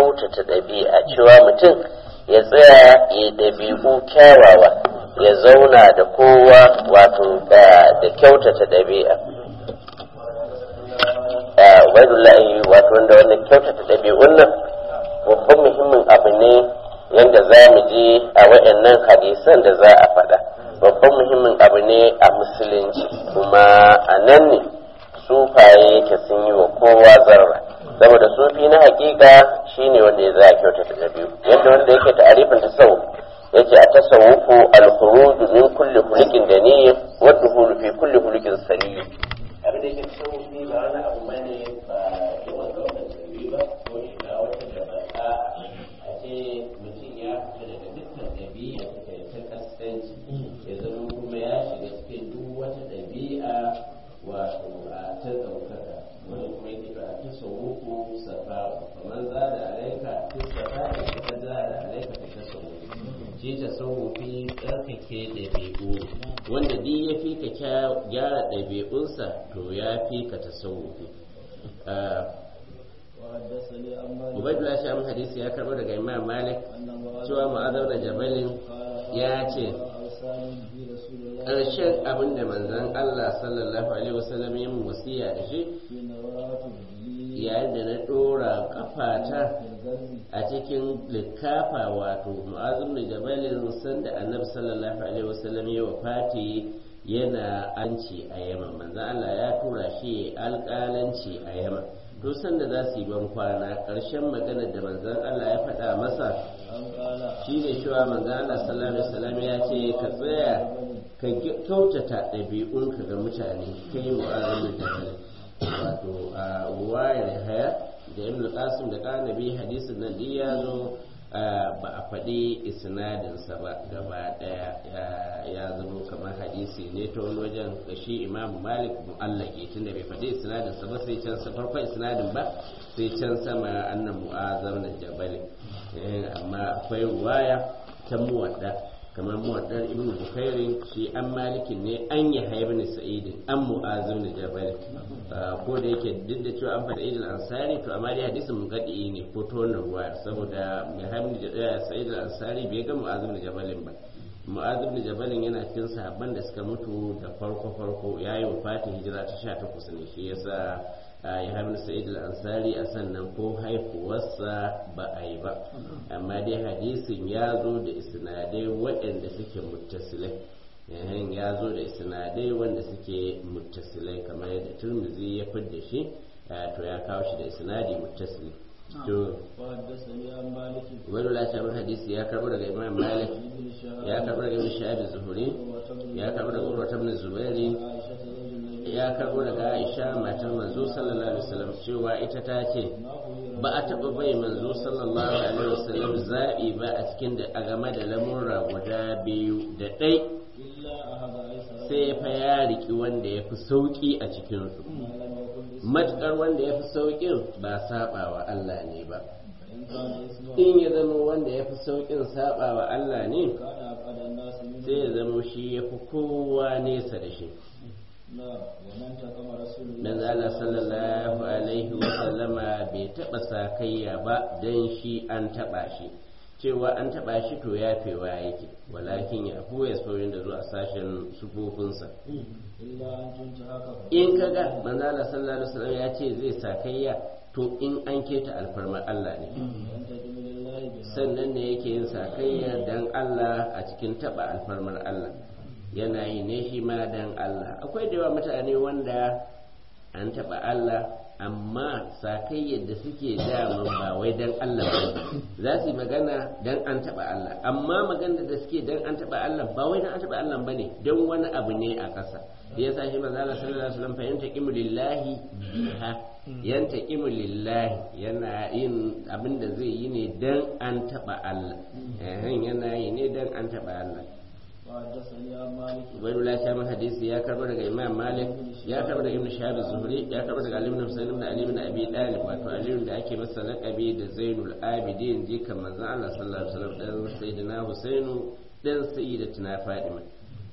kyautata ɗabi'a cewa mutum ya tsaya ya ɗabi'u kyawawa ya zauna da kowa wato da kyautata ɗabi'a ubaidullahi wato wanda wannan kyautata ɗabi'un nan babban muhimmin abu ne yadda za mu je a waɗannan hadisan da za a faɗa babban muhimmin abu ne a musulunci kuma a nan ne sufaye yake sun yi wa kowa zarra saboda sufi na hakika shine wanda ya za a kyautata ɗabi'u yadda wanda yake ta'arifin tasawuf yace a tasawufu al-khuruj min kulli hulikin daniyyin wa dukhulu fi kulli hulikin salim abin da yake tasawufi ba wani abu bane ba yawan ɗaukar ɗabi'u ba ko shiga wata da ba a ce mutum ya fita daga dukkan ɗabi'a ta ta kasance ya zama kuma ya shiga cikin duk wata ɗabi'a wato a ta ɗaukaka wani kuma yake ba a tasawufu safa kamar za da alaika ta safa da kuma za da alaika ta tasawufu shi tasawufi tsarkake ɗabi'u wanda duk ya fi ka gyara ɗabi'unsa to ya fi ka tasawufi Ubaidullah Sham hadisi ya karɓo daga Imam Malik cewa ma'azar da Jabalin ya ce ƙarshen abin da manzon Allah sallallahu alaihi wasallam ya mu wasiya da shi yayin da na ɗora kafata a cikin likafa wato mu'azim da jabalin sanda annabi sallallahu alaihi wasallam ya wafati yana anci a yaman manzon Allah ya tura shi alƙalanci a yaman to sanda za su yi ban kwana ƙarshen magana da manzon Allah ya faɗa masa shi ne cewa manzon Allah sallallahu alaihi wasallam ya ce ka tsaya ka kyautata ɗabi'unka ga mutane kai mu'azim da jabalin wato a wayar haya da ibn qasim da kanabi hadisin nan duk ya zo ba a faɗi isnadinsa ba gaba ɗaya ya zama kamar hadisi ne ta wani wajen da shi imamu malik mu'allaki tunda bai faɗi isnadinsa ba sai can sa farkon isnadin ba sai can sama annan mu'azam da jabali amma akwai waya ta muwadda kamar muwaddar ibn bukairin shi an malikin ne an yi haibin sa'idin an mu'azim da jabal ko da yake duk da cewa an faɗa idil ansari to amma dai hadisin mugadi ne ko ta wannan ruwa saboda mai haibin da sa'idin ansari bai ga mu'azim da jabalin ba mu'azim da jabalin yana cikin sahabban da suka mutu da farko farko yayi wafatin hijira ta 18 ne shi yasa ya haibin sa'id al-ansari a sannan ko haifuwarsa ba a yi ba amma dai hadisin ya zo da isnadai waɗanda suke muttasilai yayin ya zo da isnadai wanda suke muttasilai kamar yadda turmizi ya fidda shi to ya kawo shi da isnadi muttasili to wani lashe hadisi ya karbo daga imam malik ya karbo daga ibn shahab zuhuri ya karbo daga urwa ibn zubairi ya karbo daga aisha matar manzo sallallahu alaihi wasallam cewa ita ta ce ba a taɓa bai manzo sallallahu alaihi wasallam zaɓi ba a cikin da a game da lamurra guda biyu da ɗai sai fa ya riki wanda ya fi sauƙi a cikinsu matuƙar wanda ya fi sauƙin ba saɓawa Allah ne ba in ya zama wanda ya fi sauƙin saɓawa Allah ne sai ya zama shi ya fi kowa nesa da shi dan Allah sallallahu alaihi wa sallama bai taba sakayya ba dan shi an taba shi cewa an taba shi to yafewa yake walakin ya ya saurin da zuwa sashen sufofinsa in kaga manzo Allah sallallahu alaihi wasallam ya ce zai sakayya to in an keta alfarmar Allah ne sannan ne yake yin sakayya dan Allah a cikin taba alfarmar Allah yana yi ne shi ma dan Allah akwai da yawa mutane wanda an taɓa Allah amma sakai yadda suke daman ba wai dan Allah ba za su yi magana dan an taɓa Allah amma magana da suke dan an taɓa Allah ba wai dan an taɓa Allah bane dan wani abu ne a ƙasa da yasa shi manzo Allah sallallahu alaihi wasallam fa yantaqimu lillahi biha yantaqimu lillahi yana yin abin da zai yi ne dan an taɓa Allah yana yi ne dan an taɓa Allah Ubaidul la shamin hadisi ya karbo daga Imam Malik ya karbo daga Ibn Shahab Zuhri ya karbo daga Ali ibn Husayn ibn Ali ibn Abi Talib wato Ali da ake masa laqabi da Zainul Abidin jikan manzon Allah sallallahu alaihi wasallam dan Sayyidina Husainu dan Sayyidatina Fatima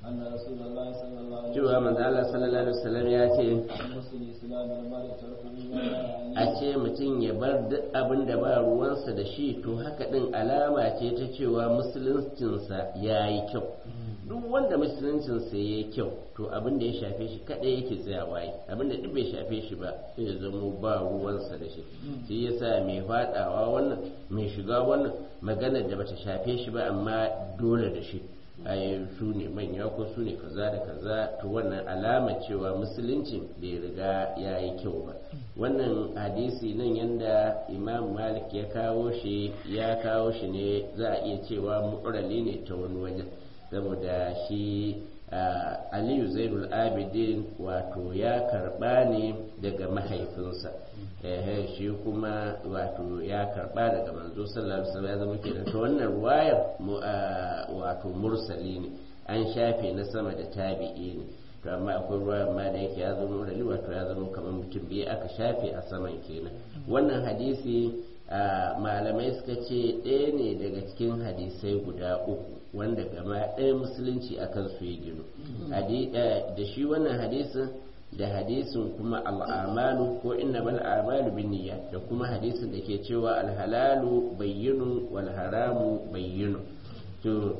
أن رسول الله صلى الله عليه cewa manzo Allah sallallahu alaihi wasallam ya ce مسلم إسلام المرء تركه ما لا a يعنيه ce mutum ya bar duk abin da ba ruwansa da shi to haka din alama ce ta cewa musuluncinsa ya yi kyau duk wanda musuluncinsa ya yi kyau to abin da ya shafe shi kaɗai yake tsayawa yi abin da duk bai shafe shi ba sai ya zamo ba ruwansa da shi shi yasa mai faɗawa wannan mai shiga wannan maganar da bata shafe shi ba amma dole da shi ai su ne manya ko su ne kaza da kaza to wannan alama cewa musulunci bai riga ya yi kyau ba wannan hadisi nan yanda imam malik ya kawo shi ya kawo shi ne za a iya cewa mu'rali ne ta wani wajen saboda shi ah, aliyu zainul abidin wato ya karba ne daga mahaifinsa ehe shi kuma wato ya karba daga manzo sallallahu alaihi wasallam ya zama kenan to wannan ruwayar mu- ah, wato mursali ne an shafe na sama da tabi'i ne to amma akwai ruwayar ma da yake ya zama mursali wato ya zama kamar mutum biyu aka shafe a saman kenan wannan hadisi ah, malamai suka ce ɗaya ne daga cikin hadisai guda uku wanda gama ɗaya musulunci akan su ya gino Hadi- eh, da shi wannan hadisin da hadisin kuma al'amalu ko inna bal amalu bin niyya da kuma hadisin da ke cewa alhalalu bayyinu wal haramu bayyinu to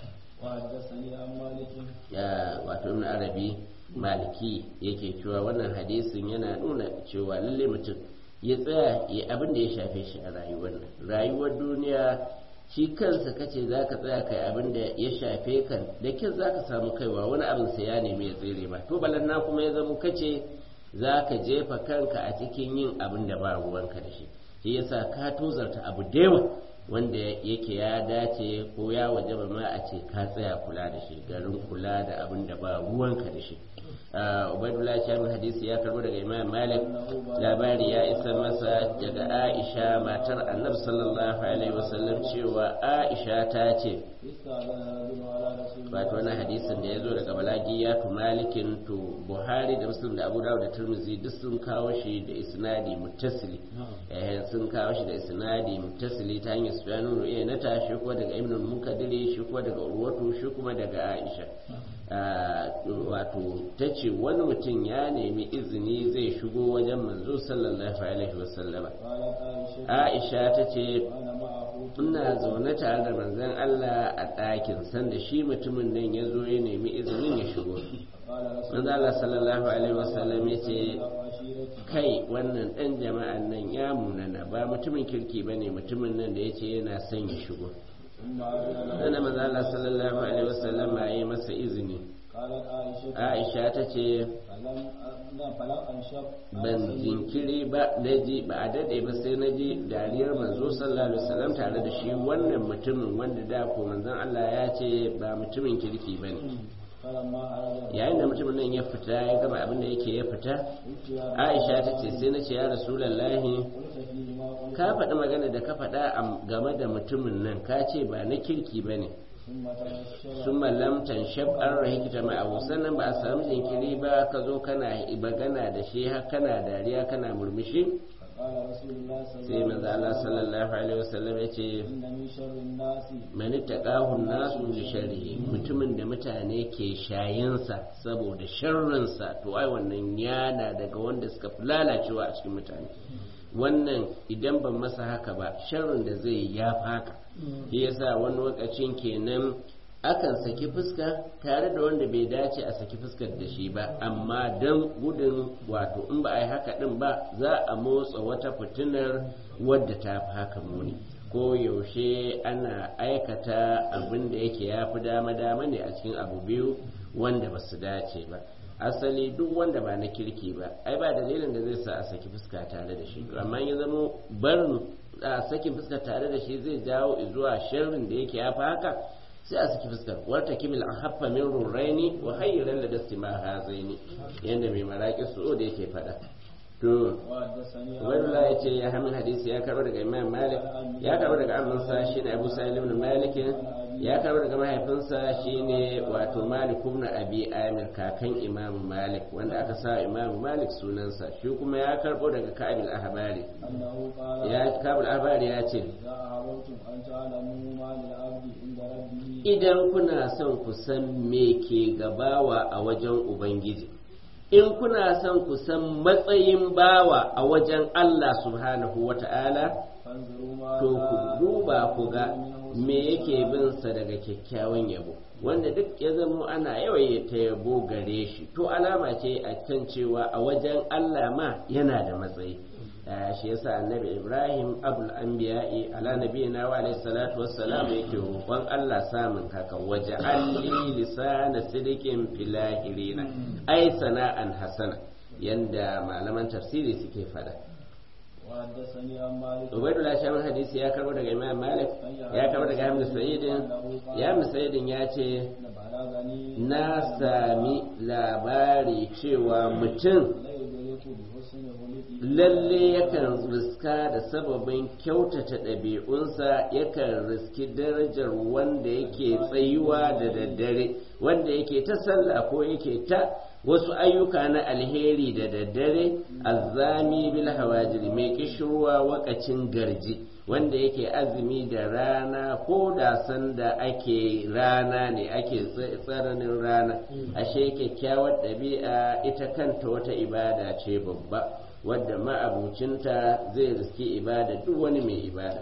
وحدثني عن مالك ya wato ibn arabi maliki yake cewa wannan hadisin yana nuna cewa lalle mutum ya tsaya ya abin da ya shafe shi a rayuwar nan rayuwar duniya shi kansa kace za ka tsaya kai abin da ya shafe kan da kin za ka samu kaiwa wani abin sa ya nemi ya tsere ba to balanna kuma ya zama kace za ka jefa kanka a cikin yin abin da ba ruwanka da shi shi yasa ka tozarta abu da yawa wanda yake ya dace ko ya wajaba ma a ce ka tsaya kula da shi garin kula da abin da ba ruwanka da shi ubaidullah shamin hadisi ya karbo daga imam malik labari ya isa masa daga aisha matar annabi sallallahu alaihi wasallam cewa aisha ta ce استأذن رجل على رسول الله wato wannan hadisin da ya zo daga balagiyatu malikin to buhari da muslim da abu dawud da turmizi duk sun kawo shi da isnadi muttasili eh sun kawo shi da isnadi muttasili ta hanyar sufyanu ru'ayya na ta shi kuma daga ibn mukaddiri shi kuma daga urwatu shi kuma daga aisha Ah, wato ta ce wani mutum ya nemi izini zai shigo wajen manzo sallallahu alaihi wasallama قالت عائشة aisha ta ce وأنا معه ina zaune tare da manzon Allah a ɗakin sanda shi mutumin nan ya zo ya nemi izinin ya shigo قال رسول manzon Allah sallallahu alaihi wasallam ya ce الله عشيرتي kai wannan ɗan jama'an nan ya munana ba mutumin kirki ba ne mutumin nan da ya ce yana son ya shigo ثم أذن له sannan manzon Allah sallallahu alaihi wasallam ya yi masa izini قالت عائشة Aisha ta ce فلم لا فلم أنشب ban jinkiri ba na ji ba a daɗe ba sai na ji dariyar manzo sallallahu alaihi wasallam tare da shi wannan mutumin wanda da ko manzon Allah ya ce ba mutumin kirki ba ne فلما أراد yayin da mutumin nan ya fita ya gama abin da yake ya fita قلت يا aisha ta ce sai na ce ya rasulallahi قلت فيه ما قلت ka faɗi magana da ka faɗa a- game da mutumin nan ka ce ba na kirki ba ne ثم تبشر sun malamtan shab an rahikita ma'ahu sannan ba a samu jinkiri ba ka zo kana magana da shi har kana dariya kana murmushi فقال رسول الله صلى sai الله manzo عليه Allah وسلم sallallahu alaihi wasallam ya ce إن من شر الناس man taqahu nasu li sharrihi mutumin da mutane ke shayinsa saboda sharrinsa to ai wannan yana daga wanda suka fi lalacewa a cikin mutane wannan idan ban masa haka ba sharrin da zai yi ya faka shi yasa wani lokacin kenan akan saki fuska tare da wanda bai dace a saki fuskar da shi ba amma don gudun wato in ba a yi haka din ba za a motsa wata fitinar wadda ta fi haka muni ko yaushe ana aikata abin da yake ya fi dama-dama ne a cikin abu biyu wanda ba su dace ba asali duk wanda ba na kirki ba ai ba dalilin da zai sa a saki fuska tare da shi to amma ya zama barin a sakin fuska tare da shi zai jawo zuwa sharrin da yake ya fi haka sai a saki fuskar warta kimil an haffa min rurraini wa hayyiran da dasti ma hazaini yanda mai maraƙi su da yake faɗa to وحدثني Ubaidullah ya ce ya hamin hadisi ya karɓo daga Imam Malik ya karɓo daga amansa shine Abu Sa'id ibn Malik ya karɓo daga mahaifinsa shine wato Malik ibn Abi Amir kakan Imam Malik wanda aka sa Imam Malik sunansa shi kuma ya karɓo daga Ka'ab al-Ahbari أنه قال ya Ka'ab al-Ahbari ya ce إذا أردتم أن تعلموا ما للعبد عند ربه idan kuna son ku san me ke gabawa a wajen ubangiji in kuna son ku san matsayin bawa a wajen Allah subhanahu wata'ala فانظروا ما to ku duba ku ga me yake bin sa daga kyakkyawan yabo wanda duk ya zamo ana yawaita yabo gare shi to alama ce a kan cewa a wajen Allah ma yana da matsayi Ah, shi yasa annabi Ibrahim abul anbiya'i ala nabiyina wa alayhi salatu wassalam yake roƙon Allah samun haka waje alli lisana sidikin filahirina ai sana'an hasana yanda malaman tafsiri suke fada وحدثني عن مالك Ubaidullah Shamin hadisi ya karbo daga Imam Malik ya karbo daga Hamdu Sa'idin ya Hamdu Sa'idin ya ce بلغني na sami labari cewa mutum لا يدرك بحسن خلقه lalle yakan riska da sababin kyautata ɗabi'unsa yakan riski darajar wanda yake tsayuwa da daddare wanda yake ta sallah ko yake ta wasu ayyuka na alheri da daddare azzami bil hawajiri mai kishirwa wakacin garji wanda yake azumi da rana ko da sanda ake rana ne ake tsananin rana ashe kyakkyawar ɗabi'a ita kanta wata ibada ce babba wadda ma'abucinta zai riski ibada duk wani mai ibada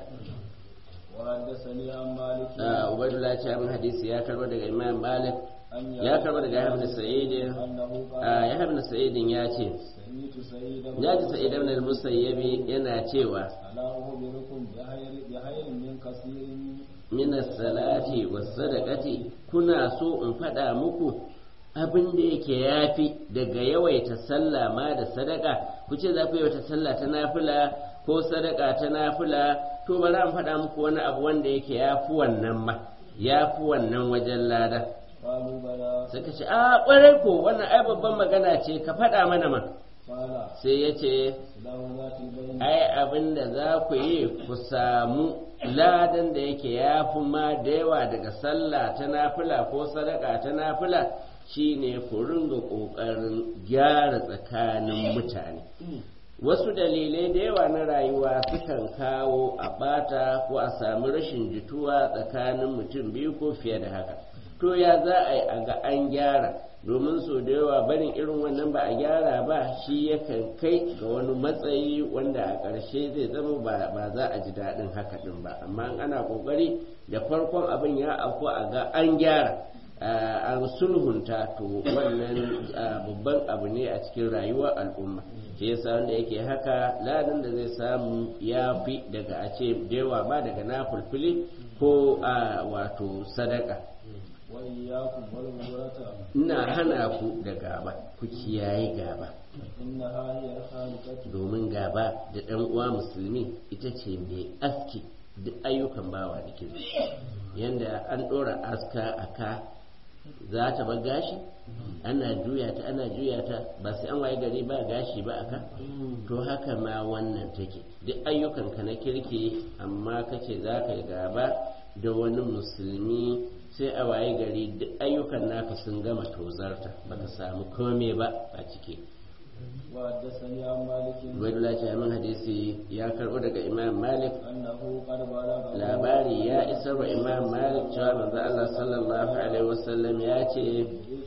وحدثني عن مالك ubaidullah ce abin hadisi ya karbo daga imam malik أن ya karbo daga yahya sa'idin أنه قال yahya sa'idin ya ce سمعت سيد ya ji sa'id ibn al-musayyabi yana cewa ألا أخبركم بخير بخير من كثير min as-salati was-sadaqati kuna so in faɗa muku abin da yake yafi daga yawaita sallah ma da sadaka ku ce za ku yawaita sallah ta nafila ko sadaka ta nafila to bari an faɗa muku wani abu wanda yake yafi wannan ma yafi wannan wajen lada قالوا بلى suka ce a ƙwarai ko wannan ai babban magana ce ka faɗa mana ma قال sai ya ce له ذات البين ai abin da za ku yi ku samu ladan da yake ya fi ma da yawa daga sallah ta nafila ko sadaka ta nafila shine ku ringa ƙoƙarin gyara tsakanin mutane wasu dalilai da yawa na rayuwa sukan kawo a ɓata ko a samu rashin jituwa tsakanin mutum biyu ko fiye da haka to ya za a yi a ga an gyara domin so da yawa barin irin wannan ba a gyara ba shi yakan kai ga wani matsayi wanda a ƙarshe zai zama ba ba za a ji daɗin haka ɗin ba amma in ana ƙoƙari da farkon abin ya afko a ga an gyara a sulhunta to wannan ah, babban abu ne a cikin rayuwar al'umma shi yasa wanda yake haka ladan da zai samu ya fi daga a ce da yawa ba daga na fulfili ko a wato sadaka وإياكم والغرة ina hana ku da gaba ku kiyaye gaba إنها هي الخالقة domin gaba da ɗan uwa musulmi ita ce mai aski duk ayyukan bawa da kirki yanda an ɗora aska a ka za ta bar gashi ana juya ta ana juya ta ba sai an waye gari ba gashi ba aka to haka ma wannan take duk ayyukanka na kirki amma kace za ka yi gaba da wani musulmi sai a waye gari duk ayyukan naka sun gama tozarta baka samu kome ba a ciki وحدثني عن مالك Ubaidullah ce min hadisi ya karɓo daga Imam Malik أنه قد بلغ labari ya isar wa Imam Malik cewa manzo Allah sallallahu alaihi wasallam ya ce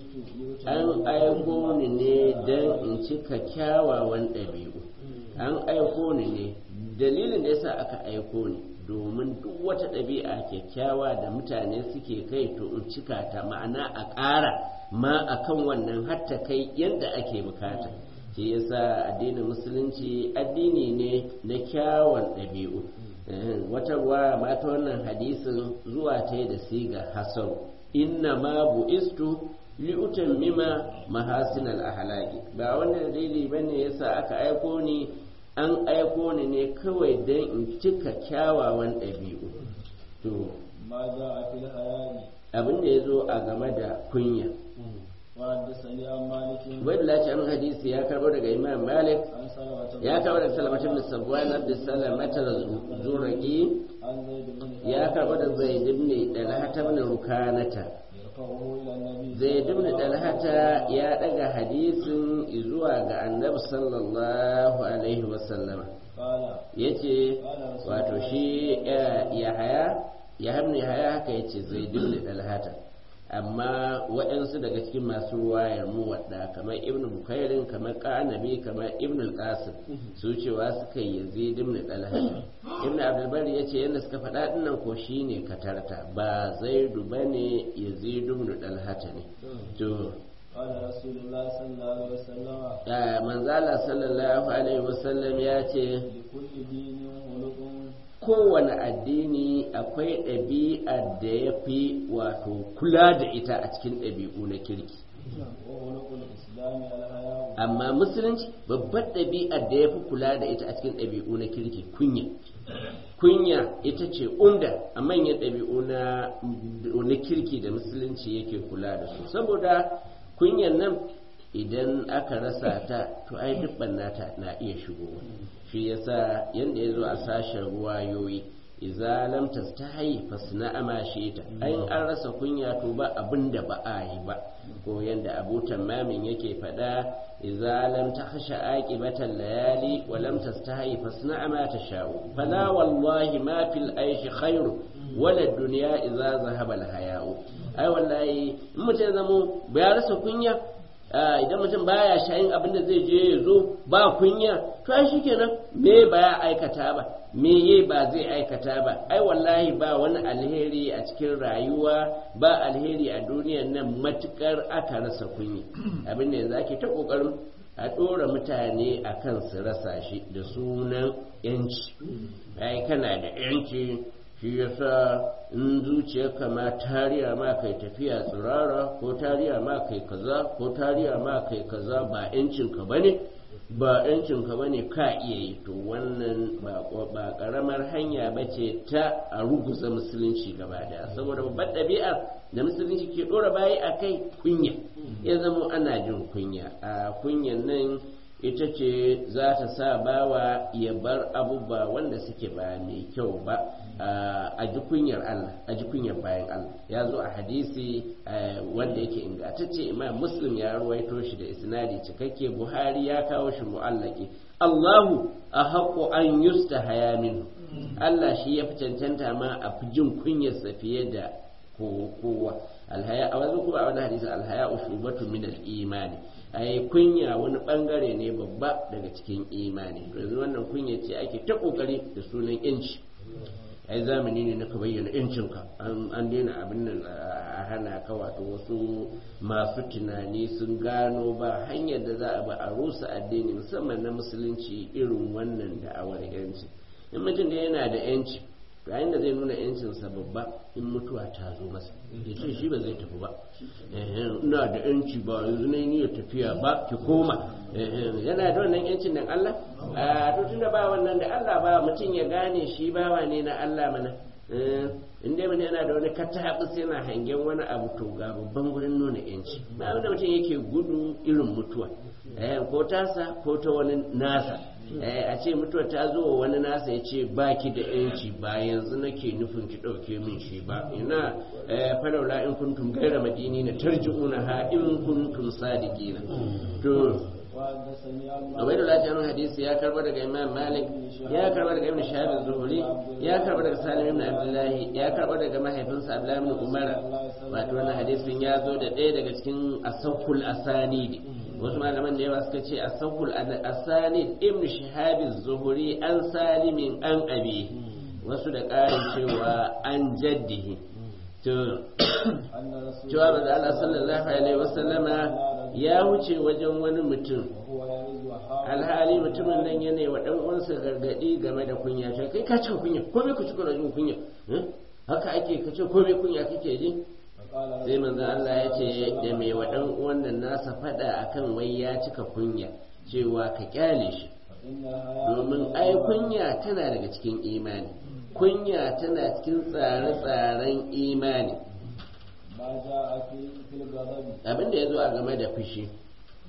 an aiko ni ne don in cika kyawawan ɗabi'u an aiko ni ne dalilin da yasa aka aiko ni domin duk wata ɗabi'a kyakkyawa da mutane suke kai to in cika ta ma'ana a ƙara ma akan wannan hatta kai yadda ake bukata shi yasa addinin musulunci addini ne na kyawun ɗabi'u Eh, wata ruwa ma ta wannan hadisin zuwa ta da siga hasan inna ma bu'istu li'utan mima mahasin al-ahlaki ba wani dalili bane yasa aka aiko ni an aiko ni ne kawai don in cika kyawawan ɗabi'u to ما جاء في الحياء abin da ya zo a game da kunya وحدثني عن مالك wadda ce an hadisi ya karbo daga imam malik عن سلمة ya karbo daga salamatu bin sabwan abd salamata zuraki عن زيد بن ya karbo da zaid ibn dalhata ibn rukanata يرفعه إلى النبي zaid ibn dalhata ya daga hadisin zuwa ga annabi sallallahu alaihi wasallama قال yace wato shi ya haya ya hamni haya haka ya ce zai dimni dalhata amma waɗansu daga cikin masu ruwayar mu wadda kamar ibn bukairin kamar ƙanabi kamar ibn al-qasim su cewa suka yi yazid ibn dalhata ibn abdulbari ya ce yadda suka faɗa dinnan ko shine katarta ba zaidu bane yazid ibn dalhata ne to قال رسول الله صلى الله عليه وسلم manzala sallallahu alaihi wasallam ya ce لكل دين خلق kowane addini akwai ɗabi'ar da ya fi wato kula da ita a cikin ɗabi'u na kirki وخلق الإسلام الحياء amma musulunci babbar ɗabi'ar da ya fi kula da ita a cikin ɗabi'u na kirki kunya kunya ita ce umda a manyan ɗabi'u na na kirki da musulunci yake kula da su saboda kunyan nan idan aka rasa ta to ai duk nata na iya shigowa shi yasa yanda ya zo a sashen ruwayoyi idza lam tastahi fasna ama ta ayin an rasa kunya to ba abinda ba a yi ba ko yanda Abu Tammamin yake faɗa idza lam takhsha aqibatan layali wa lam tastahi fasna ma tasha'u fala wallahi ma fil aishi khairu wala dunya idza zahaba al haya'u ai wallahi in mutum zamo ya rasa kunya idan mutum baya shayin abin da zai je ya zo ba kunya to ai shikenan me ba ya aikata ba me ye ba zai aikata ba ai wallahi ba wani alheri a cikin rayuwa ba alheri a duniyar nan matukar aka rasa kunya abin da yanzu ake ta kokarin a ɗora mutane a kan su rasa shi da sunan yanci ai kana da yanci shi yasa in zuciyarka ma tariya ma kai tafiya tsirara ko tariya ma kai kaza ko tariya ma kai kaza ba yancinka ba ne ba yancinka ba ne ka iya yi to wannan ba karamar hanya ba ce ta a ruguza musulunci gaba daya saboda babbar ɗabi'a da musulunci ke ɗora bayi a kai kunya ya zama ana jin kunya a kunyan nan ita ce za ta sa bawa ya bar abubuwa wanda suke ba mai kyau ba a ji kunyar Allah a ji kunyar bayan Allah ya zo a hadisi wanda yake ingantacce imam muslim ya ruwaito shi da isnadi cikakke buhari ya kawo shi mu'allaki Allahu a haƙo an yusta haya minhu Allah shi ya fi cancanta ma a fi jin kunyarsa fiye da kowa alhaya a wani kuma a wani hadisi alhaya ushubatu min al-imani ai kunya wani bangare ne babba daga cikin imani yanzu wannan kunya ce ake ta kokari da sunan yanci ai zamani ne na ka bayyana yancinka an daina abin nan a hana ka wato wasu masu tunani sun gano ba hanyar da za a ba a rusa addini musamman na musulunci irin wannan da'awar yanci in mutum da yana da yanci yayin da zai nuna yancinsa babba in mutuwa ta zo masa ya ce shi ba zai tafi ba ina da yanci ba yanzu na niyyar tafiya ba ki koma yana da wannan yancin nan Allah a to tunda ba wannan da Allah ba mutum ya gane shi bawa ne na Allah mana in dai mutum yana da wani katabus yana hangen wani abu to ga babban gurin nuna yanci ba wanda mutum yake gudu irin mutuwa ko tasa ko ta wani nasa a ce mutuwa ta zo wa wani nasa ya ce ba ki da yanci ba yanzu nake nufin ki ɗauke min shi ba ina falaula in kuntum gaira madini na tarji'una ha in kuntum sadiqina to Abai da lafiyar hadisi ya karba daga Imam Malik ya karba daga Ibn Shahab Zuhri ya karba daga Salim ibn Abdullahi ya karba daga mahaifinsa Abdullah ibn Umar wato wannan hadisin ya zo da ɗaya daga cikin asahul asanidi wasu malaman da yawa suka ce asahul asanid Ibn Shahab Zuhri an Salimin an Abi wasu da ƙarin cewa an jaddihi to cewa da Allah sallallahu alaihi wasallama ya wuce wajen wani mutum alhali mutumin nan yana wa dan uwansa gargadi game da kunya sai kai ka ci kunya ko me ku ci kuna jin kunya haka ake ka ce ko me kunya kake ji sai manzo Allah ya ce da mai wa dan uwan nan nasa fada akan wai ya cika kunya cewa ka kyale shi domin ai kunya tana daga cikin imani kunya tana cikin tsare-tsaren imani abin da ya zo a game da fushi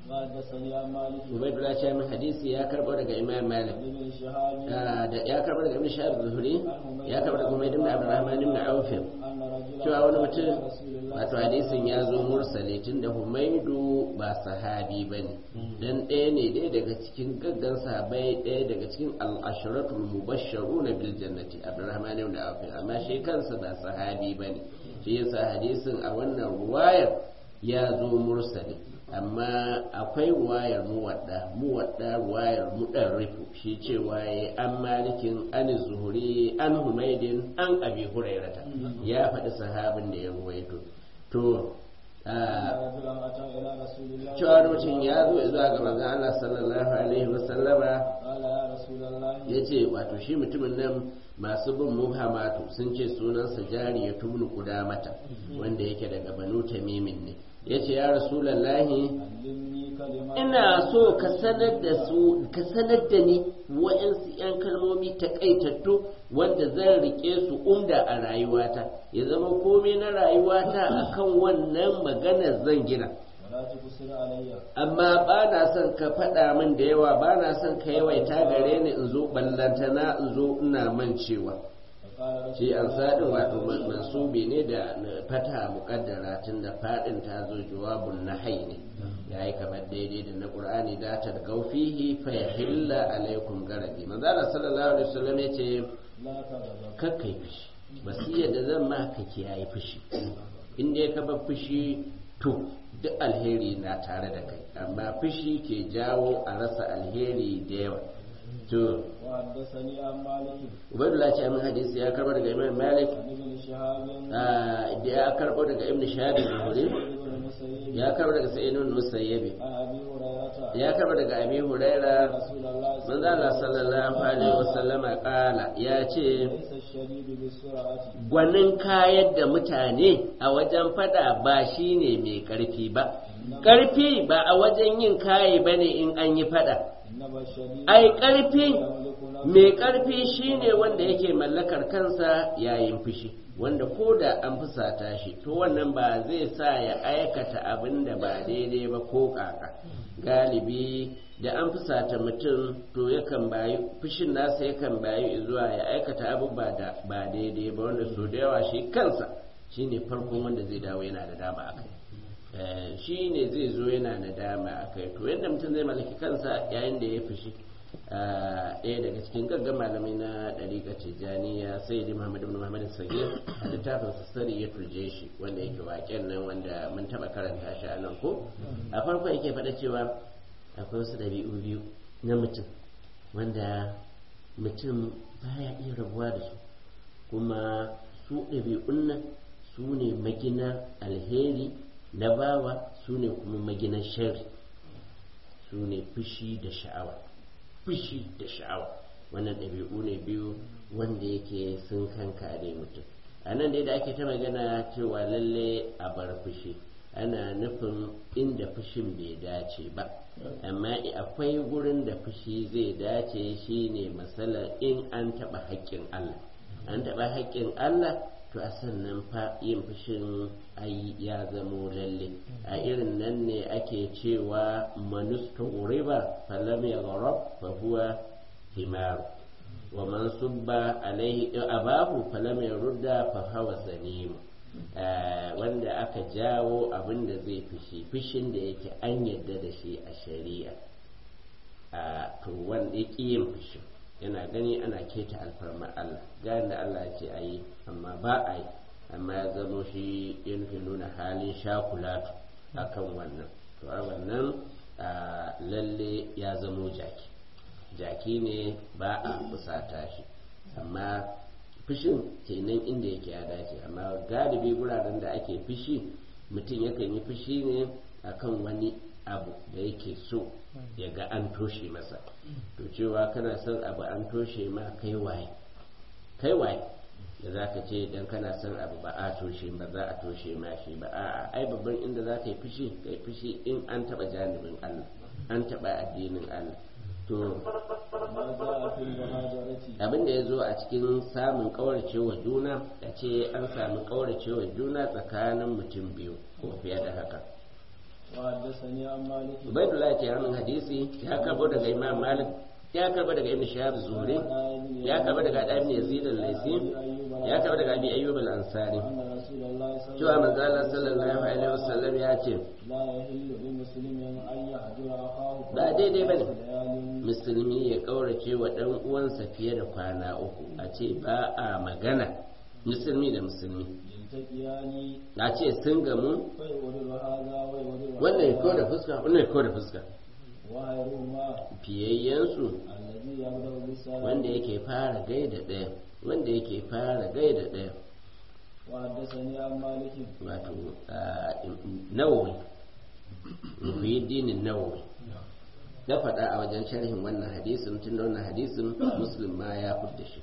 وحدثني عن مالك ubaidullah ce min hadisi ya karbo daga imam malik عن ابن شهاب Ah, da ya karbo daga ibn shahab zuhuri ya karbo daga umayd ibn abdurrahman ibn auf أن رجلا cewa wani mutum قال رسول الله wato hadisin ya zo mursali tunda humaidu ba sahabi ba ne dan ɗaya ne ɗaya daga cikin gaggan sahabai ɗaya daga cikin al'asharatul mubashsharu na bil jannati abdurrahman ibn auf amma shi kansa ba sahabi ba ne shi yasa hadisin a wannan ruwayar ya zo mursali amma akwai ruwayar muwadda muwadda ruwayar mudarrifu shi cewa ya an malikin an zuhuri an humaidin an abi hurairata ya faɗi sahabin da ya ruwaito to ah, رجلا أتى إلى رسول الله cewa mutum ya zo zuwa ga manzon Allah sallallahu alaihi wasallama قال يا رسول الله ya ce wato shi mutumin nan masu bin muhammatu sun ce sunansa jari ya tubnu mata wanda yake daga banu tamimin ne ya ce ya rasulallahi علمني كلمات ina so ka sanar da su ka sanar da ni wa'yansu 'yan kalmomi takaitattu wanda zan rike su umda a rayuwata ya zama komai na rayuwata akan wannan maganar zan gina ولا تقصر علي amma ba na son ka faɗa min da yawa ba na son ka yawaita gare ni in zo ballantana in zo ina mancewa فقال رسول shi an sadin wato man- mansubi ne da na fata muƙaddara tun da faɗin ta zo jawabun nahai ne ya yi kamar daidai da na ƙur'ani da ta gaufihi fa ya hilla alaikum garabi manzo Allah sallallahu alaihi wasallam ya ce لا تغضب kakkai fushi wasiyar da zan ma ka kiyaye fushi in dai ka bar fushi to duk alheri na tare da kai amma fushi ke jawo a rasa alheri da yawa to وحدثني عن مالك ubaidullah ce amin hadisi ya karbo daga imam malik عن ابن شهاب ah, da ya karbo daga ibn shahab zuhuri ابن المسيب ya karbo daga sa'id ibn musayyib عن ابي هريره ya karbo daga abi huraira رسول الله manzo Allah sallallahu alaihi wasallama kala ya ce ليس الشديد بالسرعه gwanin kayar da mutane a wajen fada ba shine mai karfi ba karfi ba a wajen yin kaye bane in an yi fada انما الشديد ai karfi يملك نفسه mai karfi shine wanda yake mallakar kansa yayin fushi wanda ko da an fusata shi to wannan ba zai sa ya aikata abin da ba daidai ba ko kaka galibi da an fusata mutum to yakan bayi fushin nasa yakan bayi zuwa ya aikata abubuwa da ba daidai ba wanda so da yawa shi kansa shine farkon wanda zai dawo yana da dama a kai Eh, shi ne zai zo yana da dama a kai to yadda mutum zai mallaki kansa yayin da ya fushi ah, ɗaya daga cikin gaggan malamai na ɗariƙa tijjaniya sai da muhammad ibn muhammad sagir a littafin sassari ya turje shi wanda yake waƙen nan wanda mun taɓa karanta shi a nan ko a farko yake faɗa cewa akwai wasu ɗabi'u biyu na mutum wanda mutum baya iya rabuwa da su kuma su ɗabi'un nan su ne maginar alheri na bawa su ne kuma maginar shari su ne fushi da sha'awa fushi da sha'awa wannan ɗabi'u ne biyu wanda yake sun kankare mutum a nan dai da ake ta magana cewa lalle a bar fushi ana nufin inda fushin bai dace ba amma akwai gurin da fushi zai dace shine matsalar in an taɓa haƙƙin Allah an taɓa haƙƙin Allah to a sannan fa yin fushin ai ya zamo lalle a irin nan ne ake cewa manusta riba falam ya gharab fa huwa himaru wa man subba alaihi abahu falam ya rudda fa hawa zanimu wanda aka jawo abin da zai fushi fushin da yake an yadda da shi a shari'a a to wanda yake yin fushin yana gani ana keta alfarma Allah gani da Allah ya ce a yi amma ba a yi amma ya zamo shi ya nufi nuna halin shakulatu akan wannan to a wannan lalle ya zamo jaki jaki ne ba a fusata shi amma fushin kenan inda yake ya dace amma galibi guraren da ake fushi mutum yakan yi fushi ne akan wani abu da yake so ya ga an toshe masa to cewa kana son abu an toshe ma kai waye kai waye da za ka ce idan kana son abu ba a toshe ba za a toshe ma shi ba a ai babban inda za ka yi fushi ka yi fushi in an taɓa janibin Allah an taɓa addinin Allah to abin da ya zo a cikin samun kauracewa juna a ce an sami kauracewa juna tsakanin mutum biyu ko fiye da haka وحدثني عن مالك ubaidullah ke hannun hadisi ya karbo daga imam malik ya karbo daga ibn shahab zuhri ya karbo daga ibn yazid al-laisi ya karbo daga abi ayyub al-ansari أن رسول الله صلى cewa الله manzo Allah sallallahu alaihi wasallam ya ce لا يحل لمسلم أن يهجر أخاه ba daidai bane ليال musulmi ya kaurace wa dan uwansa fiye da kwana uku a ce ba a magana musulmi da musulmi يلتقيان a ce sun gamu فيغضب هذا ويغضب wannan ya kawo هذا da fuska wannan ya kawo da fuska وغيرهما fiyayyensu الذي يبدأ بالسلام wanda yake fara gaida ɗaya wanda yake fara gaida ɗaya وحدثني عن مالك wato nawawi muhyiddin nawawi na faɗa a wajen sharhin wannan hadisin tun da wannan hadisin muslim ma ya fudda shi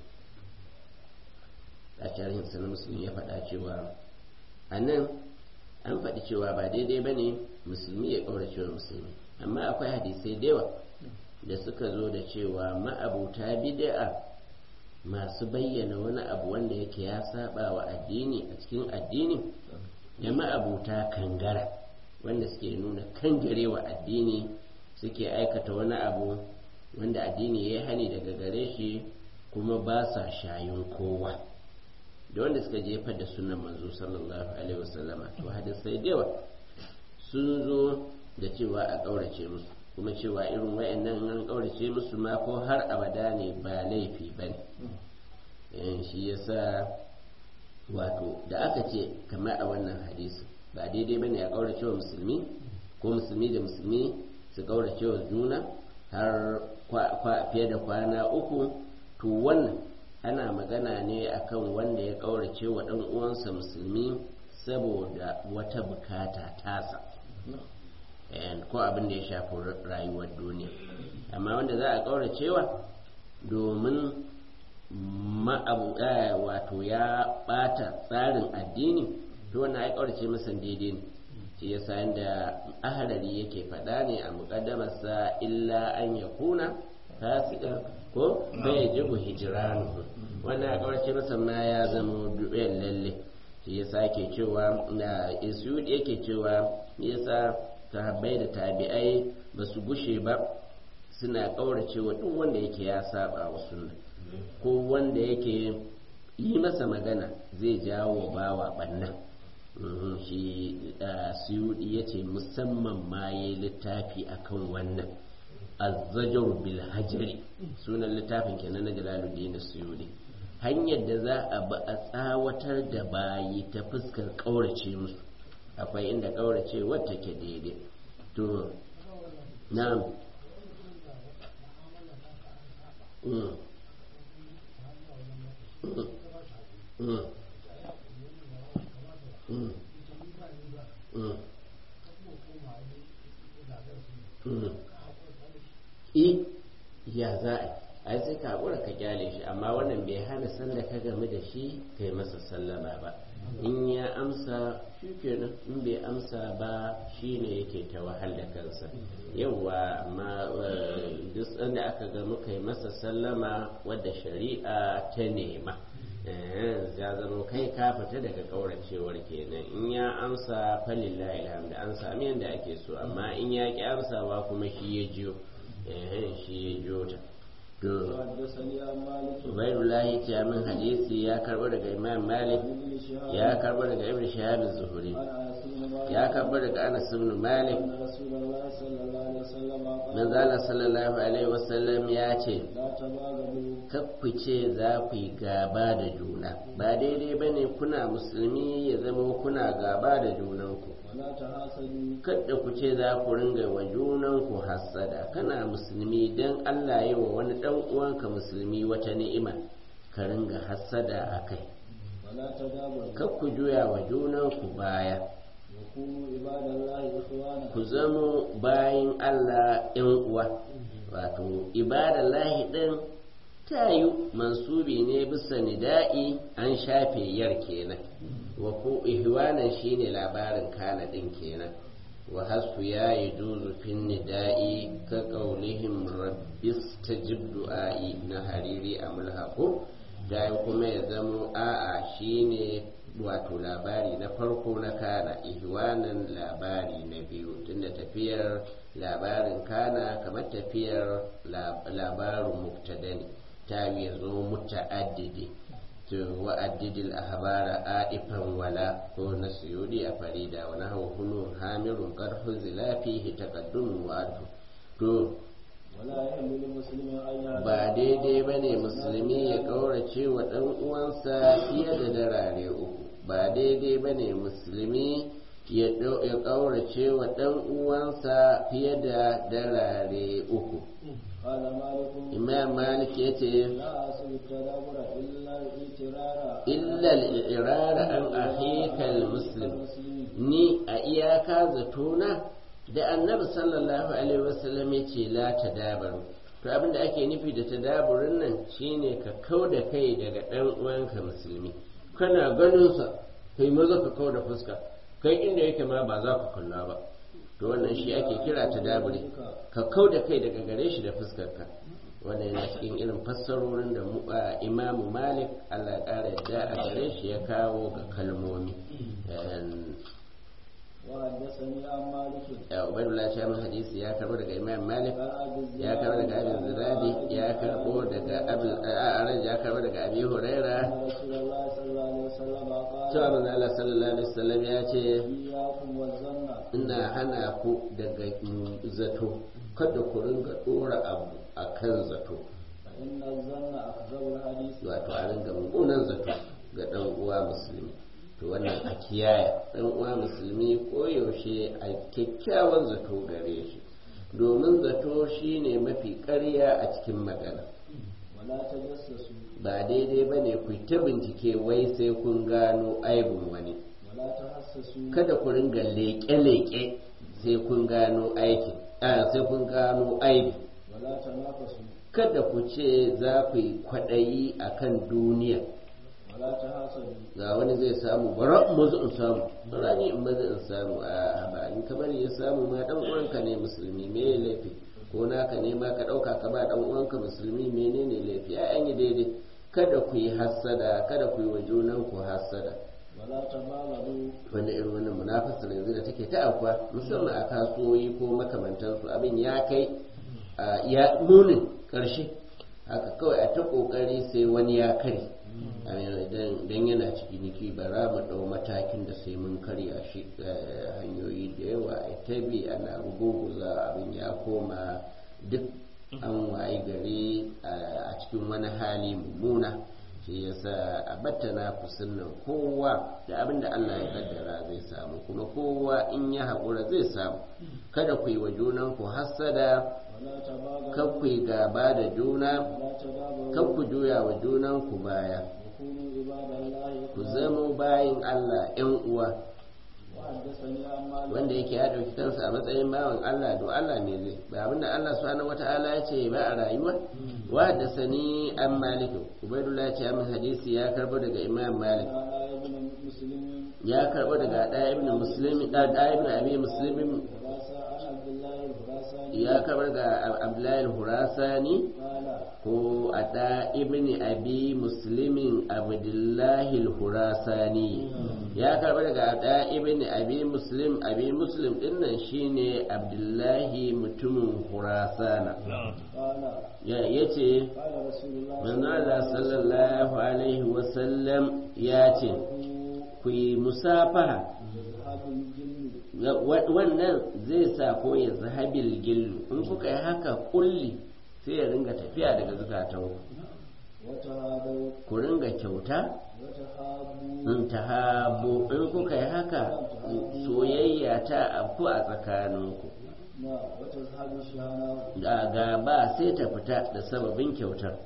a sharhin sa na muslim ya faɗa cewa a nan an faɗi cewa ba daidai ba ne musulmi ya ƙaurace wa musulmi amma akwai hadisai da yawa da suka zo da cewa ma'abuta bid'a masu bayyana wani abu wanda yake ya saba wa addini a cikin addini da ma'abuta kangara wanda suke nuna kangare wa addini suke aikata wani abu wanda addini ya yi hani daga gare shi kuma ba sa shayin kowa da wanda suka jefar da sunan manzo sallallahu alaihi wasallama to hadisai da yawa sun zo da cewa a ƙaurace musu kuma cewa irin wayannan an ƙaurace musu ma ko har abada ne ba laifi ba ne shi yasa wato da aka ce kamar a wannan hadisi ba daidai ba ne a ƙaurace wa musulmi ko musulmi da musulmi su ƙaurace wa juna har fiye da kwana uku to wannan ana magana ne akan wanda ya ƙaurace wa ɗan uwansa musulmi saboda wata bukata tasa ko abin da ya shafi rayuwar duniya amma wanda za a ƙauracewa domin ma'abu wato ya ɓata tsarin addini to wannan ai ƙaurace masa daidai ne shi yasa yanda ahalari yake faɗa ne a muƙaddamarsa illa an ya kuna fasika ko bai jibu hijiranu wannan a ƙaurace masa ma ya zama duɓen lalle shi yasa yake cewa na isu yake cewa yasa sahabbai da tabi'ai ba su gushe ba suna ƙaurace wa duk wanda yake ya saba wa sunna ko wanda yake yi masa magana zai jawo bawa banna shi suyudi ya ce musamman ma ya yi littafi akan wannan azzajar bil hajari sunan littafin kenan na jalaluddin suyudi hanyar da za a ba a tsawatar da bayi ta fuskar ƙaurace musu akwai inda ƙaurace wata ke daidai to na i ya za a ai sai ka haƙura ka kyale shi amma wannan bai hana sanda ka game da shi kai masa sallama ba in ya amsa shi kenan in bai amsa ba shi ne yake ta wahal da kansa yauwa amma duk sanda aka ga muka yi masa sallama wadda shari'a ta nema ya zama kai ka fita daga kauracewar kenan in ya amsa falillahi alhamdu an sami yadda ake so amma in ya ki amsawa kuma shi ya jiyo shi ya jiyo ta Ubaidullahi ce min hadisi ya karbo daga Imam Malik ya karbo daga Ibn Shihab Zuhuri ya karbo daga Anas ibn Malik Manzala sallallahu alaihi wasallam ya ce ku ce za ku yi gaba da juna ba daidai bane kuna musulmi ya zama kuna gaba da junanku kada ku ce za ku ringa wa junanku hassada kana musulmi don Allah yi wa wani dan uwanka musulmi wata ni'ima ka ringa hassada a kai kar ku juya wa junanku baya ku zamo bayin Allah ‘yan uwa wato ibadallahi ɗin ta yi mansubi ne bisa nida'i an shafe yar kenan wa ko ihwanan shine labarin kana ɗin kenan wa hasfu ya yi juzu fin nida'i ka ƙaunihim rabbis ta du'a'i na hariri a mulhaku da kuma ya zamo a'a shine wato labari na farko na kana ihwanan labari na biyu tunda tafiyar labarin kana kamar tafiyar labarin mubtada ne ta yi zo muta'addidi to wa'addidil ahbara aifan wala ko na suyudi a farida wa nahu hunu hamirun qarhu zilafihi taqaddum wa to ba daidai ba ne musulmi ya ƙaurace wa ɗan uwansa fiye da darare uku ba daidai ba ne musulmi ya ƙaurace wa ɗan uwansa fiye da darare uku imam malik ya ce illal irara an ahikal muslim ni a iyaka zatona da annabi sallallahu alaihi wasallam ya ce la tadabaru to abin da ake nufi da tadaburin nan shine ka kau da kai daga ɗan uwanka musulmi kana ganin sa kai maza ka kau da fuska kai inda yake ma ba za ka kalla ba to wannan shi ake kira tadaburi ka kau da kai daga gare shi da fuskarka wannan yana cikin irin fassarorin da imamu malik allah ƙara yadda a gare shi ya kawo ga kalmomi وحدثني عن مالك عبيد الله شام الحديث يا كربو daga Imam Malik ya karbo daga Abi Zuradi ya karbo daga Abi Araj ya karbo daga Abi Huraira رسول الله صلى الله عليه وسلم قال cewa manzo Allah sallallahu alaihi wasallam ya ce إياكم والظن ina hana ku daga zato kada ku ringa dora abu akan zato فإن الظن أكذب الحديث wato a ringa mummunan zato ga dan uwa musulmi to wannan a kiyaye dan uwa musulmi koyaushe a kyakkyawan zato gare shi domin zato shine mafi ƙarya a cikin magana ولا تجسسوا ba daidai ba ne ku ta bincike wai sai kun gano aibin wani ولا تحسسوا kada ku ringa leƙe-leƙe sai kun gano aikin a sai kun gano aibi ولا تنافسوا kada ku ce za ku yi kwaɗayi a kan duniya ولا تحاسدوا ga wani zai samu bara in mazu in samu bara ni in mazu in samu a ba in kamar ya samu ma dan uwanka ne musulmi me ya laifi ko naka ne ma ka dauka ka ba dan uwanka musulmi menene laifi ai an yi daidai kada ku yi hassada kada ku yi wa junan ku hassada ولا تبالغوا wanda irin wannan munafasar yanzu da take ta akwa musamman a kasuwoyi ko makamantansu abin ya kai a ya munin karshe haka kawai a ta kokari sai wani ya kare idan yana ciki niki ba za mu ɗau matakin da sai mun karya shi hanyoyi da yawa a ta bi ana ruguguza abin ya koma duk an wayi gari a cikin wani hali mummuna shi yasa a battana kusan nan kowa da abin da Allah ya kaddara zai samu kuma kowa in ya haƙura zai samu kada ku yi wa junan ku hassada ولا تباغضوا kan ku yi gaba da juna ولا تدابروا kan ku juya wa junan ku baya وكونوا عباد الله ku إخوانا zamo bayin Allah ‘yan uwa وحدثني عن مالك wanda yake ya ɗauki kansa a matsayin bawan Allah do Allah ne zai ba abinda Allah subhanahu wata'ala ya ce ba a rayuwa wa da sani an maliku ubaidullah ya ce min hadisi ya karbo daga imam malik قال ابن مسلم ya karbo daga ɗaya ibn muslim ɗaya ibn abi muslim خراسة عن عبد الله الخراساني ya karbo daga abdullahi al-hurasani قال ko a ɗa ibn abi muslimin abdullahi al-hurasani ya karɓi daga ɗa ibn abi muslim abi muslim ɗin nan shine abdullahi mutumin hurasana قال ya yace قال رسول الله manzo Allah sallallahu alaihi wasallam ya ce ku yi musafaha ذهاب الجن Wa- wannan zai sa ko ya zahabil gillu in kuka yi haka kulli sai ya ringa tafiya daga zukatanku وتهادوا ku ringa kyauta وتحابوا in ta habo in kuka yi haka soyayya ta afku a tsakaninku نعم وتذهب الشهناء da gaba sai ta fita da sababin kyautar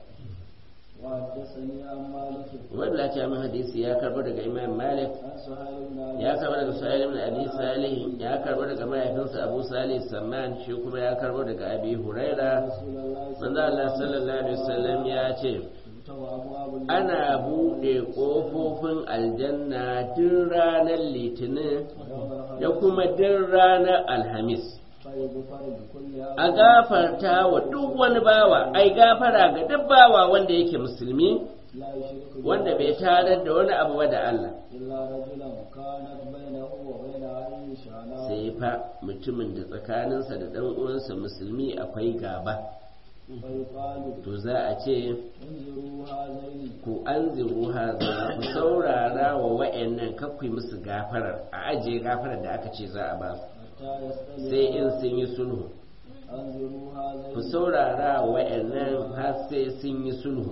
وحدثني عن مالك wanda ce min hadisi ya karbo daga imam malik عن سهيل بن أبي ya karbo daga sahih ibn abi salih ya karbo daga mahaifinsa abu salih samman shi kuma ya karbo daga abi huraira رسول الله صلى manzo Allah sallallahu alaihi wasallam ya ce الله أبواب الجنة ana buɗe ƙofofin aljanna duk ranar litinin ويوم da kuma duk ranar alhamis فيغفر بكل a gafarta wa duk wani bawa ai gafara ga duk bawa wanda yake musulmi لا يشرك wanda bai tarar da wani abu ba da Allah إلا رجلا كانت بينه وبين أهله شعناء sai fa mutumin da tsakaninsa da ɗan uwansa musulmi akwai gaba فيقال to za a ce انظروا هذين ku an ziru haza ku saurara wa wa'annan kakwai musu gafarar a ajiye gafarar da aka ce za a ba su حتى sai in يستلم sun yi sulhu انظروا ku هذين saurara wa wa'annan har sai sun yi sulhu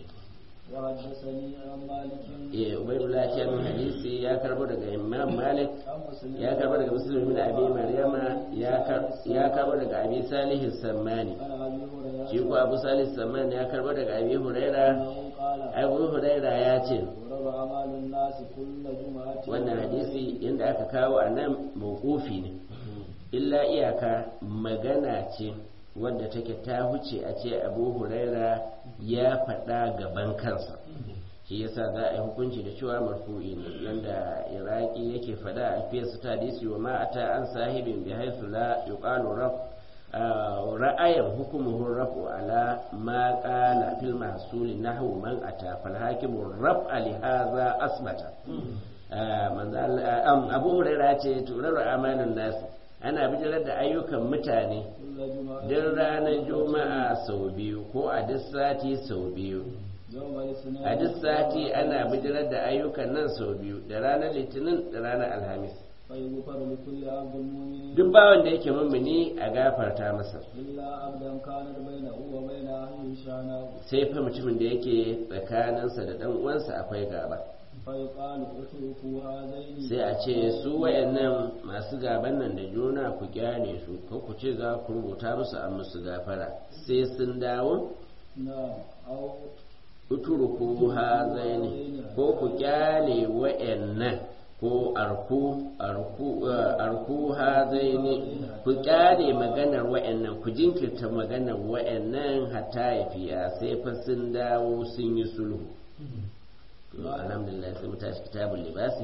وحدثني عن مالك eh ubaydullah shi min hadisi ya karbo daga imam malik عن مسلم ya karbo daga muslim bin abi maryama ya kar- ya karbo daga abi salih sammani عن أبي هريرة shi ko abu salih sammani ya karbo daga abi huraira أنه قال abu huraira ya ce ضرب أعمال الناس كل جمعة wannan hadisi inda aka kawo a nan mawqufi ne illa iyaka magana ce wadda take ta huce a ce abu huraira ya faɗa gaban kansa shi yasa za a yi hukunci da cewa marfu'i ne yanda iraki yake faɗa a fiyarsa ta hadisi wa ma ata an sahibin bi haythu la yuqalu raf ra'ayan hukumuhu rafu ala ma qala fil mahsul nahwu man ata fal hakimu raf'a li hadha asbata manzo Allah- am, abu huraira ce turar amalin nasi ana bijirar da ayyukan mutane كل جمعة duk ranar juma'a sau biyu ko a duk sati sau biyu يوم الاثنين a duk sati ana bijirar da ayyukan nan sau biyu da ranar litinin da ranar alhamis فيغفر لكل عبد مؤمن duk bawan da yake mummuni a gafarta masa إلا عبدا كانت بينه وبين أهله شعناء sai fa mutumin da yake tsakaninsa da dan uwansa akwai gaba فيقال اتركوا هذين sai a ce su wayannan masu gaban nan da juna ku kyale su ko ku ce za ku rubuta musu an musu gafara sai sun dawo نعم أو uturuku hazaini ko ku kyale wayannan ko arku arku eh, arku hazaini ku kyale maganar wayannan ku jinkirta maganar wayannan hatta ya fiya sai fa sun dawo sun yi sulhu to alhamdulillah sai mu tashi kitabul libasi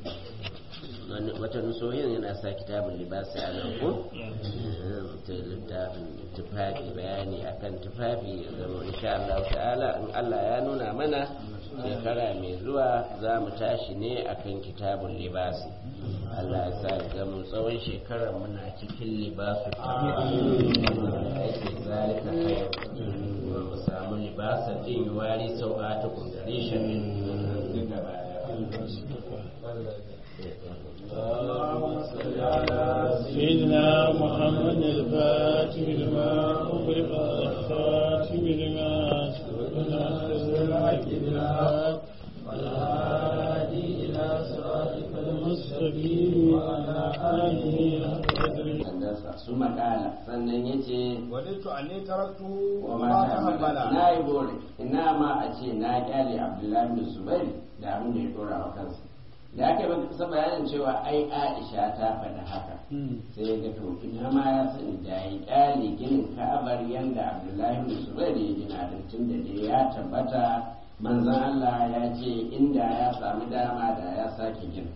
wani wata nusohin yana sa kitabul libasi a nan ko ta littafin tufafi bayani akan tufafi ya zama insha Allah ta'ala in Allah ya nuna mana shekara mai zuwa za mu tashi ne akan kitabul libasi Allah ya sa ya zama tsawon shekarar muna cikin libasu aiki zalika kai mu samu libasa din wari sau'ata kun gare shi min gaba اللهم صل على سيدنا محمد الفاتح لما أغلق الخاتم لما سبق ناصر الحق بالحق والهادي إلى صراطك المستقيم وعلى آله حق قدره sandarsa su makala sannan ya ce وددت أني تركته wa وما mata hamala تحمل na yi bore ina ma a ce na kyale abdullahi bin zubair da abin da ya dora wa kansa da aka yi kusa bayanin cewa ai aisha ta faɗa haka sai ga to ina ma ya sani da ya kyale ginin ka'abar yanda abdullahi bin zubair ya gina da tun da dai ya tabbata manzon allah ya ce inda ya samu dama da ya sake gina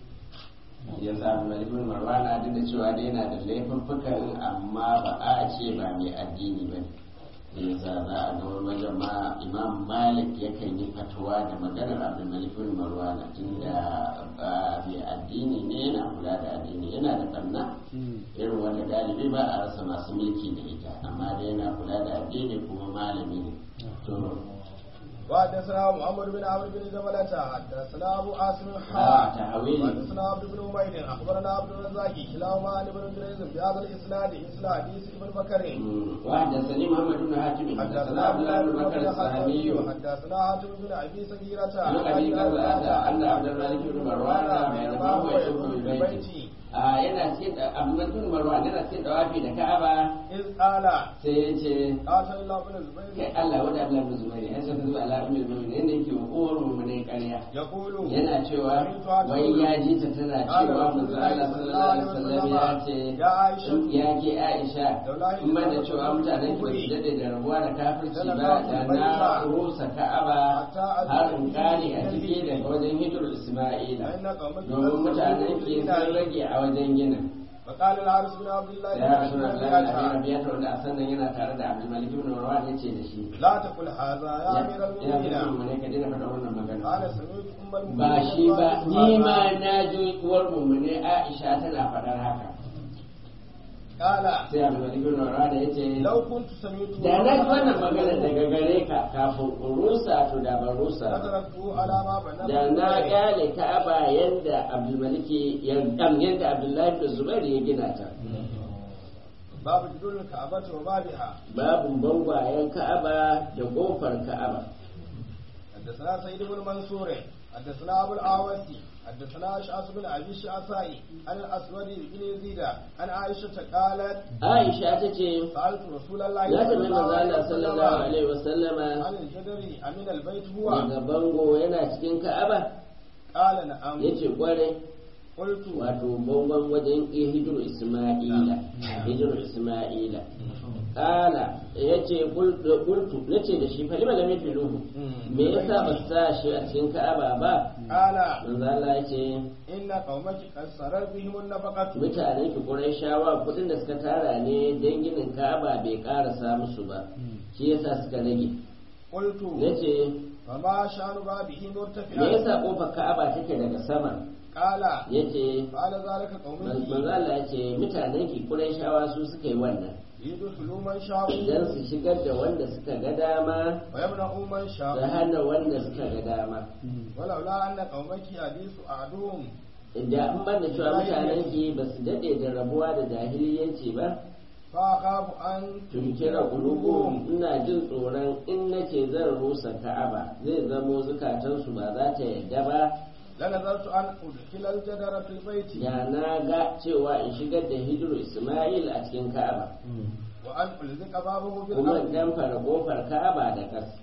ya samu malibin marwana duk da cewa dai yana da laifuffukan amma ba a ce ba mai addini ba ne yasa za a ga wani wajen ma imam malik yakan yi fatuwa da maganar abin malibin marwana tun da ba mai addini ne yana kula da addini yana da barna irin wanda galibi ba a rasa masu mulki da ita amma dai yana kula da addini kuma malami ne to وحدثنا محمد بن عمرو بن جبلة حدثنا أبو عاصم آه، حا تحويل. حدثنا عبد بن عمير أخبرنا عبد الرزاق كلاهما عن ابن جريز بهذا الإسناد مثل حديث ابن بكر وحدثني محمد بن حاتم حدثنا عبد الله بن بكر السهمي حدثنا حاتم بن أبي سكيرة عن ابي قتاده ان عبد الملك بن مروان بينما هو يطوف بالبيت a yana cikin abdulmalik bin marwan yana cikin dawafi da ka'aba إذ قال sai ya ce قاتل الله بن kai الزبير Allah wanda Abdullah bin Zubair ya san zuwa ala ummul mu'minin yanda yake wa uwar mu'minai ƙarya يقول yana cewa wai ya ji ta tana cewa manzo Allah sallallahu alaihi wasallam ya ce يا عائشة ya ke Aisha in ban da cewa mutanen ki ba su dade da rabuwa da kafirci ba da na rusa Ka'aba har in kare a ciki daga wajen hijir Isma'ila فإن قومك domin mutanen ki sun rage a wajen ginin فقال الحارث بن عبد الله ya rasu da بن lalata ربيعة rabiya ta wanda a sannan yana tare da abdulmalik ibn marwan ya ce da shi لا تقل هذا يا أمير ya fi المؤمنين mu ne ka daina faɗa wannan magana قال سمعت أم المؤمنين ba shi ba تقول ni هذا. ma na ji uwar mummune aisha tana faɗar haka قال sai abdulmalik ibn marwan ya ce لو كنت سمعت da na ji wannan magana daga gare ka kafin in rusa to da ban rusa ba لتركته على ما بنى da na gane ka'aba yadda abdulmaliki ya yadda abdullahi da zubair ya gina ta باب جدول الكعبة وبابها babu bangwayen ka'aba da kofar ka'aba حدثنا سيد بن منصور حدثنا أبو الأعوسي حدثنا أشعث بن أبي الشعثاء عن الأسود بن يزيد عن عائشة قالت aisha ta ce سألت رسول الله ya tafi manzo Allah sallallahu alaihi wasallama عن الجدر أمين البيت هو daga bango yana cikin ka'aba قال نعم yace kware قلت wato bangon wajen hijiru isma'ila hijiru isma'ila kala yace qultu nace da shi fa lima lam yafiluhu me yasa ba su sa shi a cikin ka'aba ba قال manzo Allah yace إن قومك قد سرر بهم النفقة mutanen ki Qurayshawa kudin da suka tara ne dan ginin Ka'aba bai karasa musu ba shi yasa suka rage قلت yace فما شأن بابه me مرتفعا yasa kofar Ka'aba take daga sama قال yace فعل ذلك قومك manzo Allah yace mutanen ki Qurayshawa su suka yi wannan ليدخلوا من شاءوا dan su shigar da wanda suka ga dama ويمنعوا من da شاءوا hana wanda suka ga dama ولولا أن قومك حديث أعدهم da an banda cewa mutanen ki ba su dade da rabuwa da jahiliyanci ba فأخاف أن tunkira qulubuhum ina jin tsoron in nace zan rusa Ka'aba zai zamo zukatansu ba za ta yadda ba لنظرت أن أدخل الجدر في البيت da na ga cewa in shigar da hijiru Ismail a cikin Ka'aba وأن ألزق بابه kuma بالأرض dan fara kofar Ka'aba da ƙasa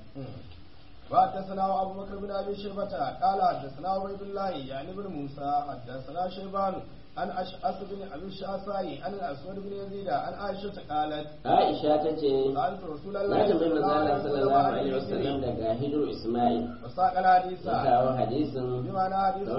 وحدثنا أبو بكر بن أبي شيبة قال حدثنا عبيد الله يعني بن موسى حدثنا شيبان عن أشعث بن أبي الشعثاء عن الأسود بن يزيد عن عائشة قالت Aisha ta ce سألت رسول na الله tambayi manzo Allah صلى sallallahu alaihi wasallam daga hijiru Ismail وساق الحديث ya kawo hadisin بمعنى حديث